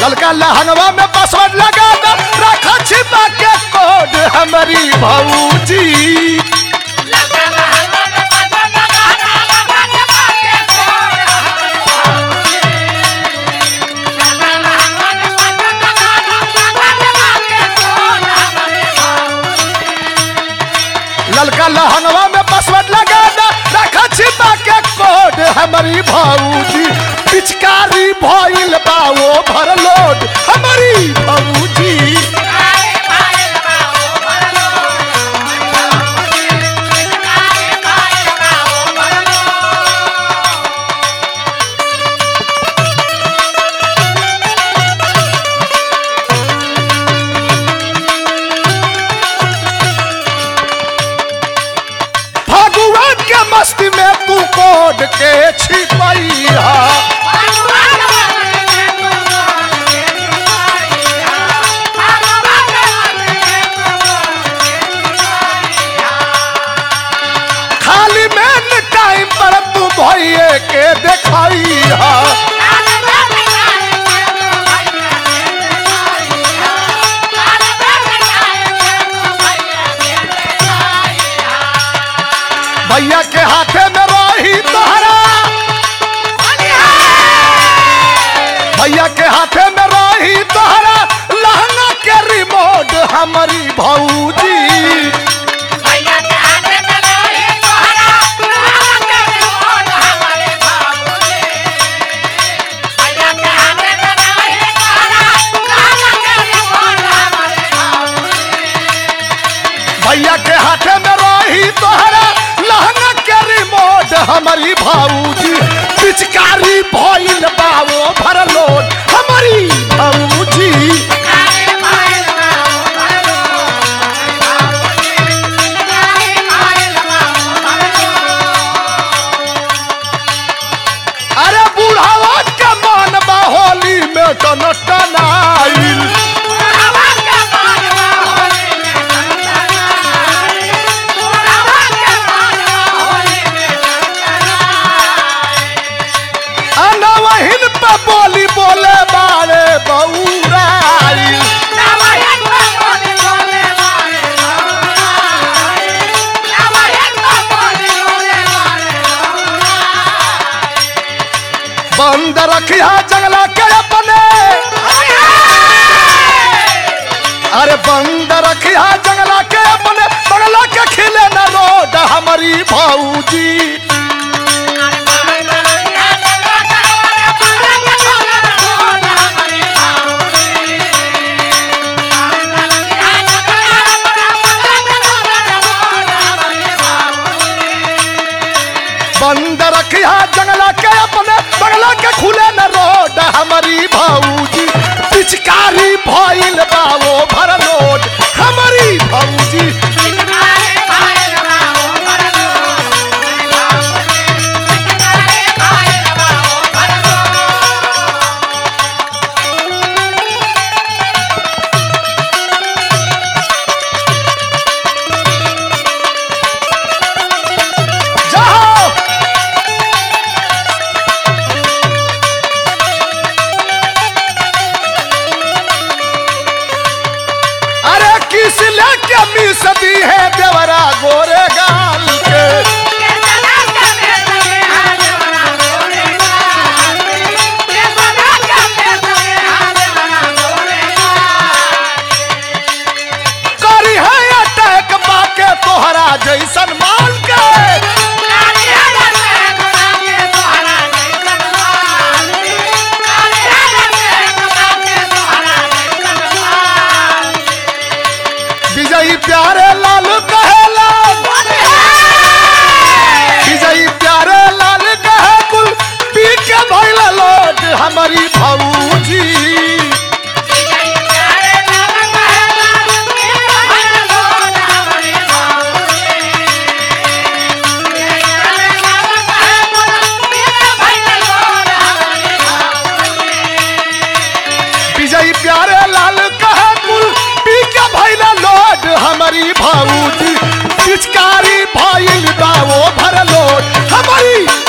ललका लहंगवा में पासवर्ड लगा दो रखा छिपा के कोड हमारी भौजी ललका लहंगवा में पासवर्ड लगा दो रखा छिपा के कोड हमारी भौजी पिचकारी भइल बा वो भरलोड हमारी भौजी भगवान के मस्ती में तू कोड के छिपैया खाली में टाइम पर तू भइए के देखाइया भैया के हाथे में रही तोहरा भैया के हाथे में रही तोहरा लहंगा के रिमोट हमारी भौजी भैया के हाथे में रही तोहरा लहंगा के रिमोट हमारी भौजी पिचकारी भइल बावो भरलोड हमारी भौजी अरे बुढ़ावा के मन बा होली में टन टनाइल अनवहिन पे बोली बोले बारे बउराइल बंद रखिया जंगला के अपने अरे बंद रखिया जंगला के अपने बंगला के खिले न रोड हमारी भौजी बंद रखिया जंगला के अपने बंगला के खुले न रोड हमारी भौजी पिचकारी भइल बावो भरलोड हमारी भौजी जाओ अरे किस लेके मिस दी है देवरा गोरे गाल के करी है अटैक बाके तोहरा जैसन माल के विजयी प्यारे लाल कहेला विजयी प्यारे लाल कहे कुल पी के भइला लोट हमारी भौजी विजयी प्यारे लाल कहे कुल पी के भइला लोट हमारी भौजी पिचकारी भइल बावो भर लोट हमारी